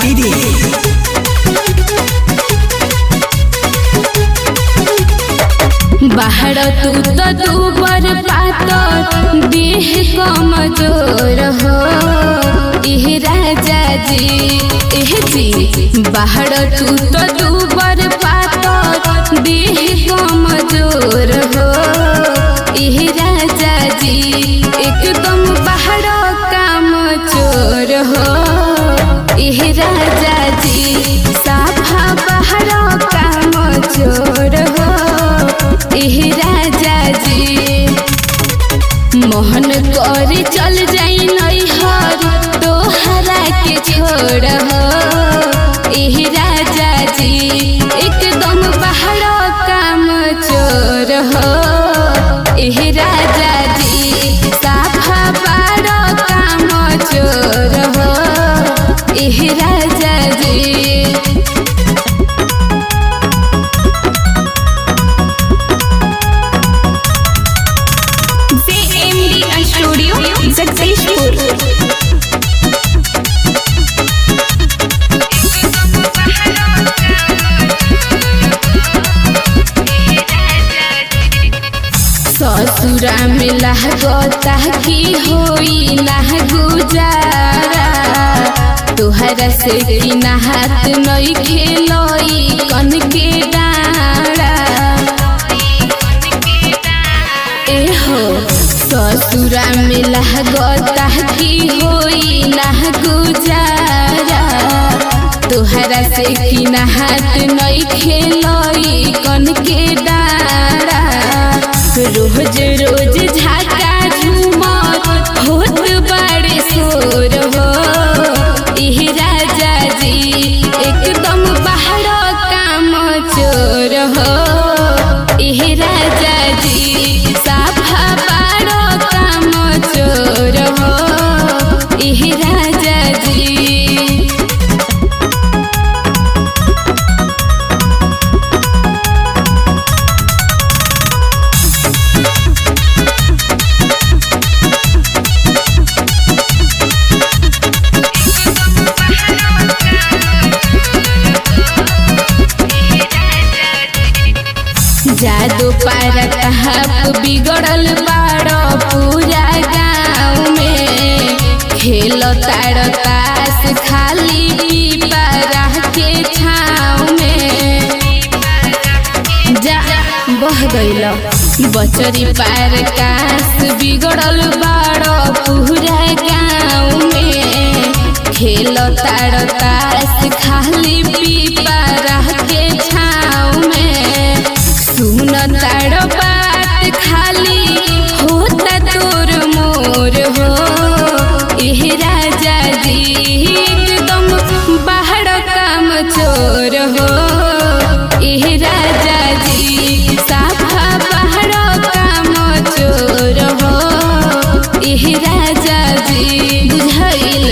TV बाहर तू तो दूबर पात देह कमजोर हो एह राजा जी एह जी बाहर तू तो दूबर पात देह कमजोर हो एह राजा जी एकदम बाहर काम चोर हो एह राजा जी साफा बाहर काम चोर हो एह राजा जी मोहन कर चल जाई नैहर तोहरा के छोड़ हो एह राजा जी एकदम बाहर काम चोर हो एह राजा जी साफा बार काम चोर हो एह राजा जी JMD Studio Jagdishpur ससुरा में लहगता की होई ना गुजारा तोहरा से की नहात नई खेलोई कन के डारा एहो ससुरा में लहगता की होई ना गुजारा तोहरा से की नहात नई खेलोई कन के डारा रोज रोज झाका झूमर होत बड़े शोर हो एह राजा जी एकदम बाहर काम चोर हो एह राजा जी साफा बार काम चोर हो एह राजा जी जादू पार कहब बिगड़ल बाड़ो पूरा गाँव में खेल ताड़ तास खाली पीपरा के छाँव में जा बह गइल बचरी पार कास बिगड़ल बाड़ो पूरा गाँव में खेल ताड़ तास खाली पीपरा के छाँव में सुन ताड़ बात खाली होता तोर मोर हो एह राजा जी एकदम बाहर काम चोर हो एह राजा जी साफा बाहर काम चोर हो एह राजा जी बुझाइल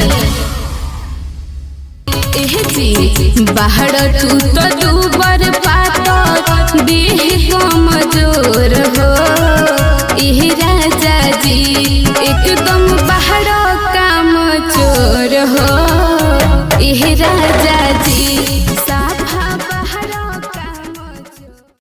एह जी बाहर तू तो दूबर पात देह कमजोर हो एह राजा जी एकदम बाहर काम चोर हो एह राजा